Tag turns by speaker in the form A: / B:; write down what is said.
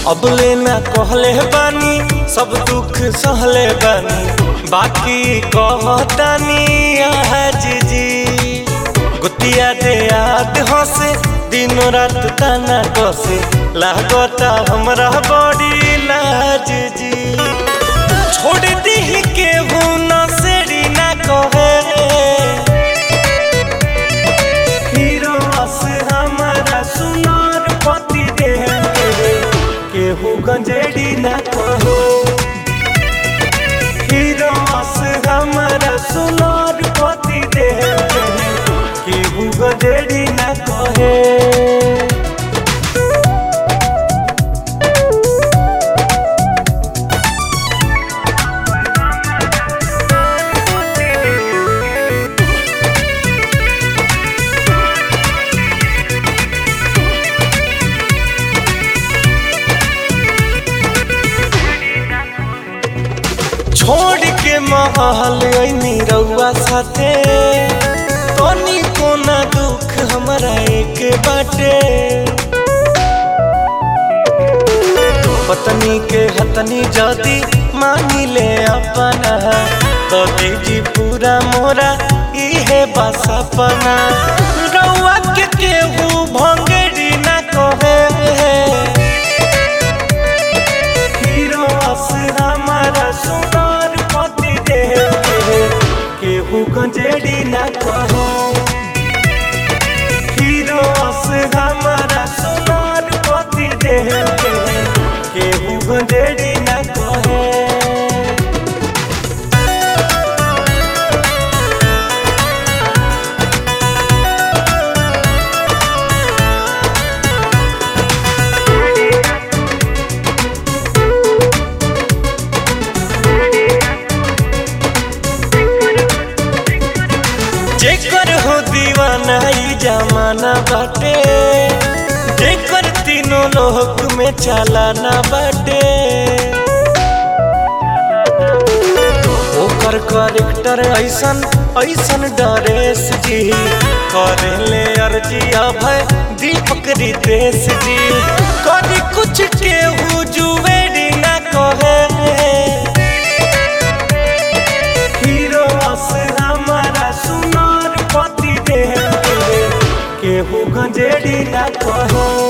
A: अबले ना कहले बानी सब दुख सहले बानी बाकी कहतानी आज जी गुतिया दे याद हंसे दिनों रात ताना कसे लागता हमरा बड़ी लाज जी छोड़ दी के ना सेड़ी ना कहे हीरो अस हमारा सुनार पति दे केहू गंजेड़ी ना कहो हीरो अस हमारा सुनार पति दे केहू गंजेड़ी ना कहे छोड़ के महल ऐनी रउआ साथे तनी कोना दुख हमरा एक बाटे पत्नी के हतनी जदी मानी ले अपना तो दीजी पूरा मोरा इहे बस अपना रउआ के केहू भंगेरी ना कहे हीरो अस हमारा सुनार पति दे केहू गंजेड़ी ना कहो हीरो अस हमारा सुनार पति दे केहू गंजेड़ी ना कहे जेकर हो दीवाना ई जमाना बाटे जेकर तीनों लोक में चालाना बाटे ओकर करेक्टर ऐसन ऐसन डरेस जी करेले अर्जी अभय दीपक रितेश जी कभी कुछ केहू जुवेरी ना कहे हीरो अस हमारा सुनार पति दे केहू गंजेड़ी ना कहो